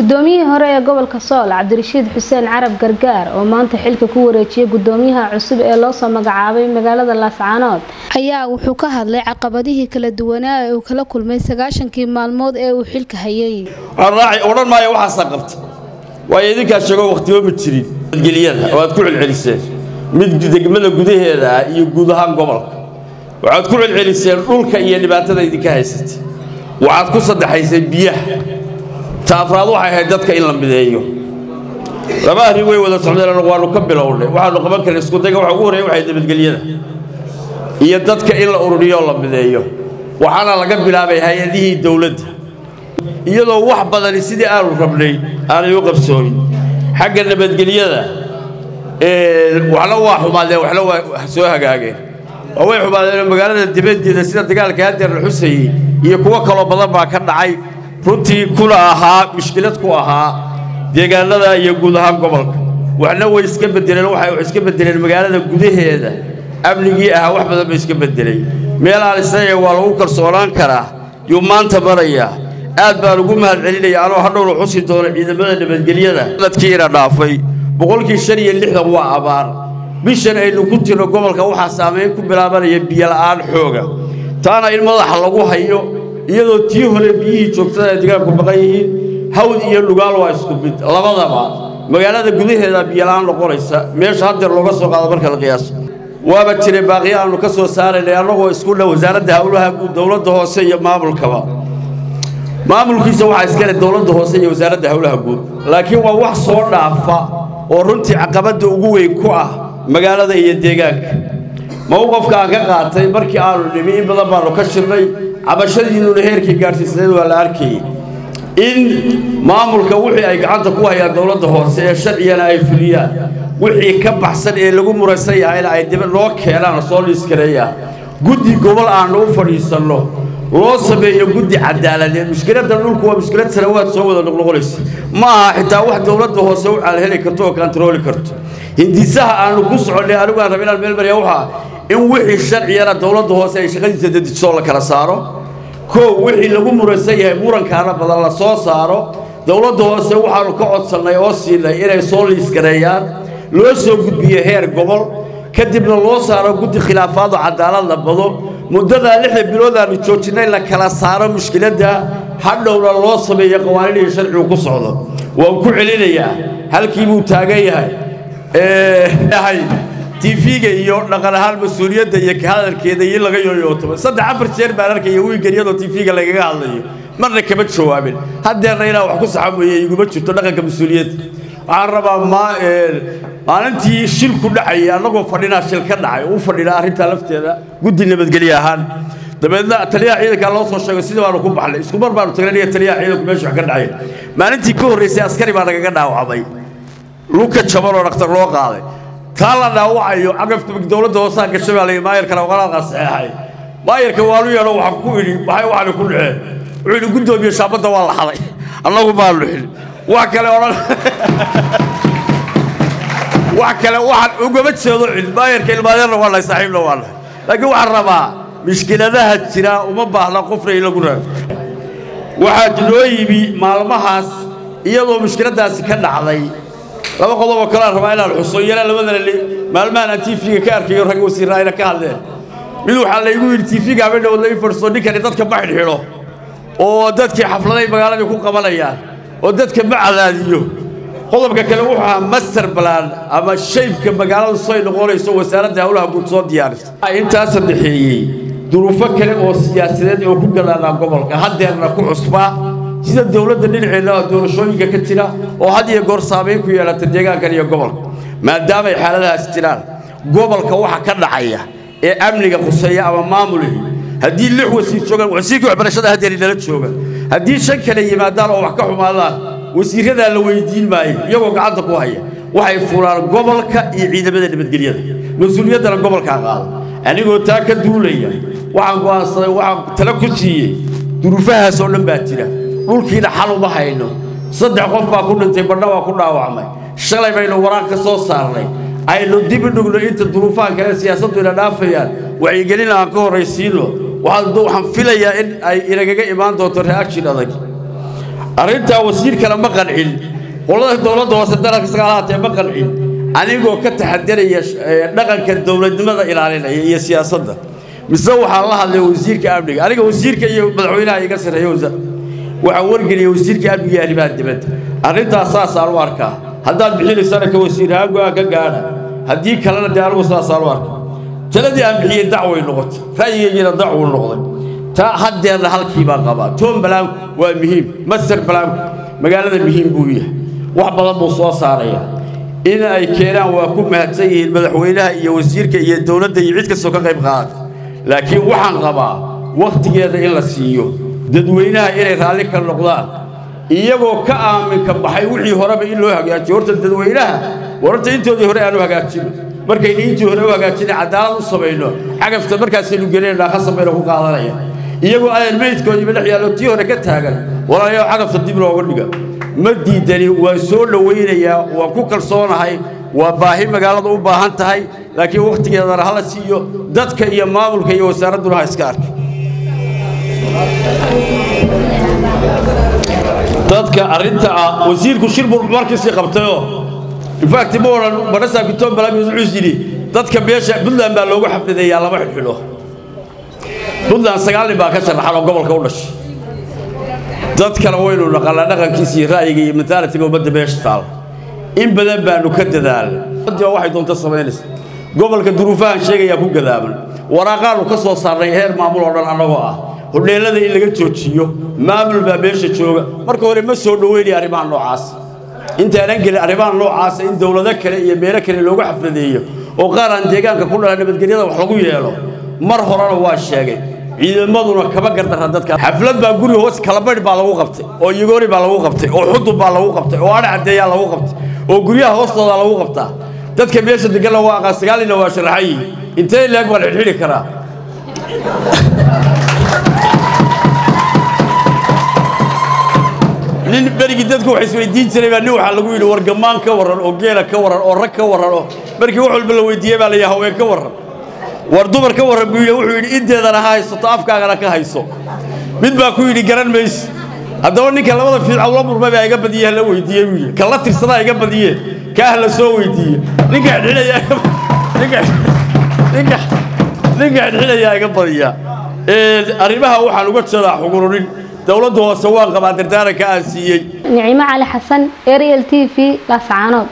gudoomiyihii hore ee gobolka sool cabdirashiid xuseen carab gargaar oo maanta xilka ku wareejiyay gudoomiyaha cusub ee loosoo magacaabay magaalada laascaanood ayaa wuxuu ka hadlay caqabadihii kala duwanaa ee uu kala kulmay sagaashankii maalmood ee uu xilka hayay odhan maayo waxaasaa qabta waayo idinkaa sheego wakhtiba ma jirin nabadgelyada oo aad ku celceliseen mid degmada gudaheeda ah iyo guud ahaan gobolka waxaad ku celceliseen dhulka iyo dhibaatada idinka haysatay waxaad ku saddexayseen biyaha ta afraad waxay ahayd dadka in la mideeyo laba arrin way wada socdeen waannu ka bilownay waxaannu qaban karna iskudayga waxa ugu horreya waxay nabadgelyada iyo dadka in la ururiyo oo la mideeyo waxaana laga bilaabay hay-adihii dowladda iyadoo wax badani sidii aanu rabnay aanay u qabsoomin xagga nabadgelyada waxna waa xumaadeen waxna waa soo hagaageen oo way xumaadeen magaalada dibaddeeda sida dagaalka hadeer la xusayey iyo kuwo kaloo badan baa ka dhacay runtii kuna ahaa mushkilad ku ahaa deegaanada iyo guud ahaan gobolka waxna way iska bedeleen waxay iska bedeleen magaalada gudaheeda amnigii ahaa wax badan ba iska bedelay meel aan isleeyahay waa lagu kalsoonaan karaa yuu maanta marayaa aad baan ugu mahad celinaya anoo hadhowna xusi doono ciidamada nabadgelyada dadkiina dhaafay boqolkii shan iyo lixdan waa abaar bishan aynu ku jirno gobolka waxaa saamayn ku bilaabanaya biyola'aan xooga taana in madaxa lagu hayo iyadoo tii hore biyihii joogtada ay degaanku maqan yihiin hawd iyo dhugaal waa isku mid labadaba magaalada gudaheeda biyola'aan noqonaysa meesha haddeer looga soo qaado marka la qiyaaso waaba jiray baaqiya aannu ka soo saaraynay annagoo isku dha wasaaradda howlaha guud dowladda hoose iyo maamulkaba maamulkiisa waxaa iskale dowladda hoose iyo wasaaradda howlaha guud laakiin waa wax soo dhaafa oo runtii caqabadda ugu weyn ku ah magaalada iyo deegaanka mawqafka aan ka qaatay markii aanu nimi in badan baannu ka shirnay cabashadiinnuna heerkii gaadhsiisnayd waa la arkayey in maamulka wixii ay gacanta ku hayaan dowladda hoose ee sharcigana ay fuliyaan wixii ka baxsan ee lagu muraysan yahayna ay dib noo keenaan soo liiskareeyaan guddi gobol aannu u fadhiisanno loo sameeyo guddi cadaaladeed mushkiladda dhulku waa mushkilad sanawaad soo wada noqnoqonaysa ma aha xitaa wax dowladda hoose u calheli karto oo kantarooli karto hindisaha aannu ku soconnay anigu aan raba inaan meel mariya waxaa in wixii sharciyana dowladda hoose ay shaqadiisa dedijisoo la kala saaro kow wixii lagu muraysan yahay murankaana badan la soo saaro dowladda hoose waxaannu ka codsannay oo siinay inay soo liiskareeyaan loo soo gudbiyo heer gobol kadibna loo saaro guddi khilaafaado cadaalad la bado muddadaa lixda bilood aanu joojinnay la kala saaro mushkiladda hadhowna loo sameeyo qawaaniin iyo sharcigu ku socdo waan ku celinayaa halkii buu taagan yahay tiifiga iyo dhaqan ahaan mas-uuliyadda iyo ka hadalkeeda iyo laga yooyootamo saddex afar jeer baan arkaya wiigan iyadoo tiifiga lagaga hadlayo marna kama jawaabin haddeerna inaan wax ku saxa mooye iguma jirto dhaqanka mas-uuliyadda waxaan rabaa maalintii shilku dhacayay annagoo fadhinaa shil ka dhacay u fadhinaa arrintaa lafteeda guddi nabadgelye ahaan dabeedna taliyaha ciidankaa loo soo sheegay sidii baanu ku baxnay isku mar baanu tagnay niga taliyaha ciidanku meesha wax ka dhacay maalintii ka horraysay askari baa nagaga dhaawacmay luka jaban oo dhakhtar loo qaaday taa la dhaawacayo cagafta dowladda hoosaa gashay baa layidhi maayarkana waqalaadkaa saxeexay maayarka waanu yeedho waxaan ku idhi maxay waxaani ku dhaceen wuxuu idhi guddoomiye shaabadda waa la xaday annagu baanu xidhin wax kale odhan wax kale waxaan ugama jeedo cid maayarka ilmaadeerna waa nahay saaxiibna waa nahay laakiin waxaan rabaa mushkiladaha jira uma baahna qofna in lagu raado waxaa noo yimi maalmahaas iyadoo mushkiladdaasi ka dhacday laba qodoboo kaleaan rabaa inaan xuso iyana labadana maalmahan aan tiifiga ka arkayo rag wasiirra ayna ka hadleen mid waxaa laygu yidhi tiifiga habeen dhawood la ii fadhiisto ninkani dadka ma xidhxidho oo dadkii xafladay magaaladii ku qabanayaan oo dadka ma cadaadiyo qodobka kale wuxuu ahaa master balan ama shaybka magaaladu say noqonayso wasaaradda howlaha guud soo diyaarisa intaa saddexeeyey duruufo kale oo siyaasadeed oo ku galaanaa gobolka haddeerna ku cusbaa sida dowladda dhinaceenna doorashooyinka ka jira oo had iyo goor saamayn ku yeelata deegaankan iyo gobolka maadaamay xaaladahaas jiraan gobolka waxa ka dhacaya ee amniga khuseeya ama maamulihii haddii lix wasiir joogaan wasiirkii waxbarashada haddeer inala jooga haddii shan kale yimaadaan oo wax ka xumaadaan wasiirradaa la weydiin maayo iyagoo gacanta ku haya waxay fulaan gobolka iyo ciidamada nabadgelyada mas-uuliyaddana gobolkaa qaada anigoo taa ka duulaya waxaan go'aansaday waxaan tala ku siiyey duruufahaas oo dhan baa jira dhulkiina xal uma hayno saddex qof baa ku dhintay badha waa ku dhaawacmay shalay baynu waraaq ka soo saarnay aynu dib u dhugno inta duruufahan kale siyaasaddu ina dhaafayaan wacyigelin aan ka horraysiino waxaan filayaa in ay inagaga imaan doonto reaction adag arrintaa wasiirkana ma qancin qolada dowladda hoose dalka sagaalahaatee ma qancin anigoo ka taxadaraya dhaqanka dowladnimada ilaalinaya iyo siyaasadda mise waxaan la hadlay wasiirka amniga aniga wasiirka iyo madaxweynaha iga sarreeya waxaan wargeliyay wasiirka amniga iyo arrimaha dibadda arrintaas saasaan u arkaa haddaad bixinaysana ka wasiir ahaan go-aan ka gaadha haddii kalena dee anigu saasaan u arkaa taladii aan bixiyey dacway noqotay ra'yigaygiina dacwuu noqday taa haddeerna halkii baan qabaa toon balaanku waa muhiim master balaanku magaalada muhiim buu yahay wax badan buu soo saarayaa in ay keenaan waa ku mahadsan yihiin madaxweynaha iyo wasiirka iyo dowladda iyo cid kastoo ka qayb qaadata laakiin waxaan qabaa wakhtigeeda in la siiyo dadweynaha inay raalli ka noqdaan iyagoo ka aaminka baxay wixii horeba in loo hagaajiyo horta dadweynaha wararta intoodii hore aanu hagaajino markaynu intii hore u hagaajinay cadaalad u samayno cagafta markaasaynu gelinayna khasab bayna ku qaadanaya iyagoo ayan meydkoodiiba dhex yaallo tii hore ka taagan walaalayaal cagafta dib looga dhiga ma diidani waan soo dhowaynayaa waan ku kalsoonahay waa baahi magaalada u baahan tahay laakiin wakhtigeedana hala siiyo dadka iyo maamulka iyo wasaaradduna ha iska arkay dadka arrinta ah wasiirku shir buu markiisii qabtayoo infact ma odhan barasaab kitoon balaami wuxuu yidhi dadka meesha puntland baa loogu xafladeeyaa lama xidhxidho puntland sagaal nin baa ka sharaxan oo gobolka u dhashay dadkana waynu naqanaa dhaqankiisa iyo ra'yiga iyo mentaalitiga ummadda meesha taal in badan baanu ka dadaalnay waxay doonta samaynaysa gobolka duruufahan sheegayaa ku gadaaman waraaqaanu ka soo saarnay heer maamul oo dhan annagoo ah hodheellada in laga joojiyo maamul baa meesha jooga marka hore ma soo dhoweynaya arrimaha noocaas intaanan gelin arrimaha noocaasa in dowlado kale iyo meelo kale loogu xafladeeyo oo qaar aan deegaanka ku dhalan nabadgelyada wax lagu yeelo mar horena waa sheegay ciidamaduna kama gardarra dadka xaflad baa guri hoos kalabadh baa lagu qabtay oo yugoori baa lagu qabtay oo xudub baa lagu qabtay oo adha caddeeyaa lagu qabtay oo guryaha hoostooda lagu qabtaa dadka meesha deganna waa aqaan sagaalina waa sharaxan yihiin intee leeg baan xidhxidhi karaa nin berigii dadku wax isweydiin jiray baa nin waxaa lagu yidhi war gammaan ka warran oo geela ka warran oo rag ka warran oo markii wax walba la weydiiyey baa la yidhi haween ka warran war dumar ka warran buu yidhi wuxuu yidhi inteedana ha haysato afkaagana ka hayso mid baa ku yidhi garan mayse haddaba ninka labada fiica ula murmay baa iga badiye hala weydiiye buu yidhi kala tirsadaa iga badiye kaah la soo weydiiye ninka xidhxidhaya ninka ninka ninka xidhxidhayaa iga badiya arrimaha waxaan uga jeedaa xugurunin dowladda hoose waan qabaa dardaaranka aan siiyey nicimo cali xasan ariel t v laascaanood